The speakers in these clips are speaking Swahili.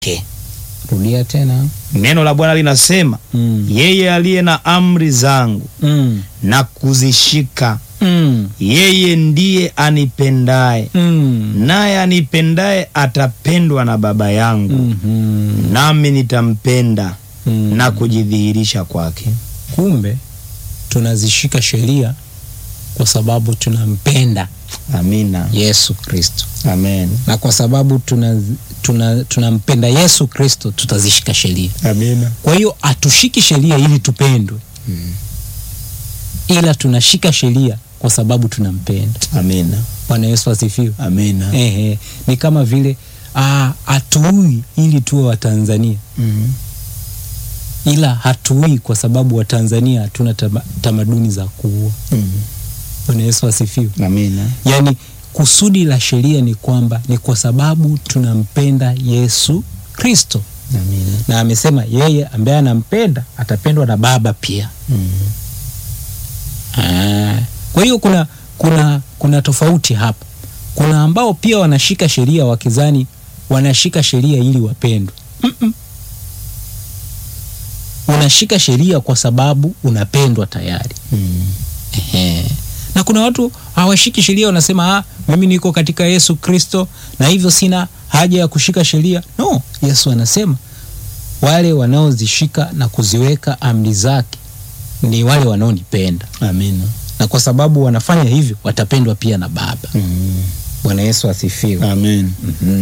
yake. Rudia tena. Neno la Bwana linasema Mm. yeye aliye na amri zangu Mm. na kuzishika, Mm. yeye ndiye anipendaye, Mm. naye anipendaye atapendwa na Baba yangu, Mhm. nami nitampenda Mm. na kujidhihirisha kwake. Kumbe tunazishika sheria kwa sababu tunampenda Amina, Yesu Kristo, amen, na kwa sababu tuna tuna tunampenda Yesu Kristo tutazishika sheria. amina, Kwa hiyo hatushiki sheria ili tupendwe, ila tunashika sheria kwa sababu tunampenda. amina, Bwana Yesu asifiwe. amina. Ehe, ni kama vile ah, hatuui ili tuwe Watanzania, Mhm. ila hatuui kwa sababu Watanzania hatuna tama- tamaduni za kuua. Mhm. Bwana Yesu asifiwe. Amina, Yaani kusudi la sheria ni kwamba ni kwa sababu tunampenda Yesu Kristo, amina. na amesema yeye ambaye anampenda atapendwa na Baba pia. Mhm. Ah, Kwa hiyo kuna kuna kuna tofauti hapa. Kuna ambao pia wanashika sheria wakizani wanashika sheria ili wapendwe. Mm-mm. Unashika sheria kwa sababu unapendwa tayari. Mhm. Ehe. Na kuna watu hawashiki sheria, wanasema ah, mimi niko katika Yesu Kristo na hivyo sina haja ya kushika sheria. No, Yesu anasema wale wanaozishika na kuziweka amri zake ni wale wanaonipenda, Amina. na kwa sababu wanafanya hivyo watapendwa pia na Baba. Mhm. Bwana Yesu asifiwe. Amen.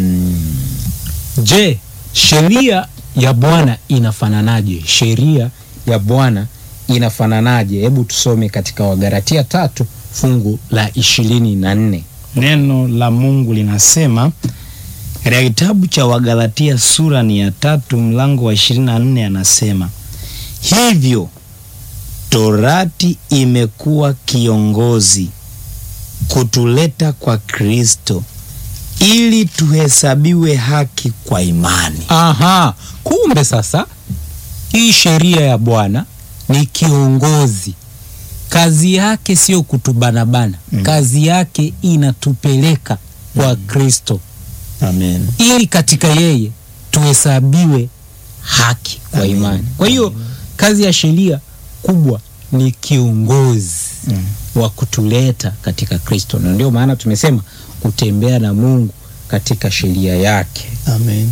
Je, sheria ya Bwana inafananaje? Sheria ya Bwana inafananaje? Hebu tusome katika Wagalatia tatu fungu la ishirini na nne. Neno la Mungu linasema katika kitabu cha Wagalatia sura ni ya tatu mlango wa 24, anasema hivyo torati imekuwa kiongozi kutuleta kwa Kristo ili tuhesabiwe haki kwa imani. Aha, kumbe sasa hii sheria ya Bwana ni kiongozi. Kazi yake sio kutubanabana, Mm. kazi yake inatupeleka kwa Kristo Amen. ili katika yeye tuhesabiwe haki kwa Amen. imani. Kwa hiyo kazi ya sheria kubwa ni kiongozi Mm. wa kutuleta katika Kristo, na ndio maana tumesema kutembea na Mungu katika sheria yake. Amen.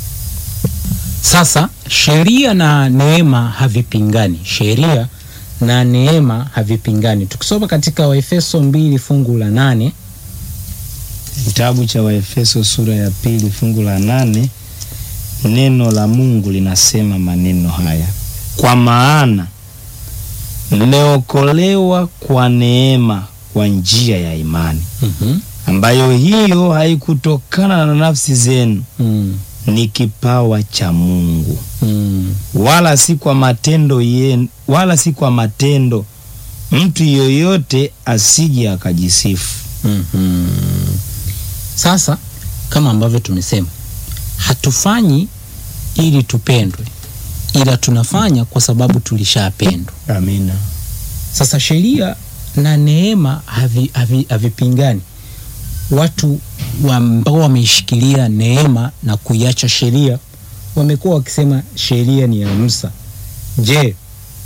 Sasa sheria na neema havipingani, sheria na neema havipingani. Tukisoma katika Waefeso mbili fungu la nane Kitabu cha Waefeso sura ya pili fungu la nane neno la Mungu linasema maneno haya: kwa maana mmeokolewa kwa neema kwa njia ya imani, Mhm. ambayo hiyo haikutokana na nafsi zenu, Mm. ni kipawa cha Mungu, Mm. wala si kwa matendo yenu, wala si kwa matendo, mtu yoyote asije akajisifu. Mhm. Sasa kama ambavyo tumesema, hatufanyi ili tupendwe, ila tunafanya kwa sababu tulishapendwa. Amina. Sasa sheria na neema havi- havi- havipingani. Watu wa- ambao wameishikilia neema na kuiacha sheria wamekuwa wakisema sheria ni ya Musa. Je,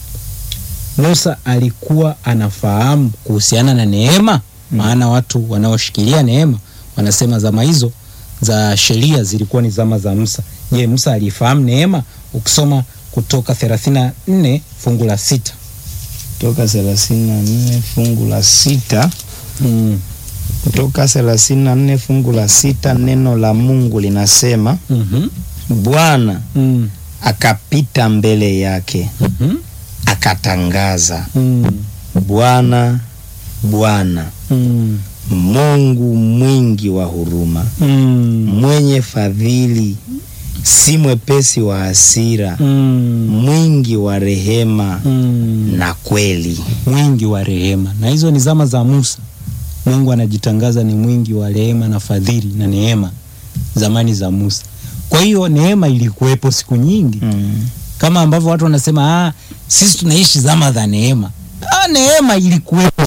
Musa alikuwa anafahamu kuhusiana na neema? Maana watu wanaoshikilia neema wanasema zama hizo za sheria zilikuwa ni zama za Musa. Je, Musa alifahamu neema? Ukisoma Kutoka 34 fungu la sita Kutoka 34 fungu la sita Mm. Kutoka 34 fungu la sita neno la Mungu linasema Mhm. Bwana Mm. akapita mbele yake Mhm. akatangaza, Mm. Bwana Bwana Mm. Mungu mwingi wa huruma, Mm. mwenye fadhili, si mwepesi wa hasira, Mm. mwingi wa rehema Mm. na kweli. mwingi wa rehema. Na hizo ni zama za Musa. Mungu anajitangaza ni mwingi wa rehema na fadhili na neema zamani za Musa. Kwa hiyo neema ilikuwepo siku nyingi, Mm. kama ambavyo watu wanasema ah, sisi tunaishi zama za neema. Ah, neema ilikuwepo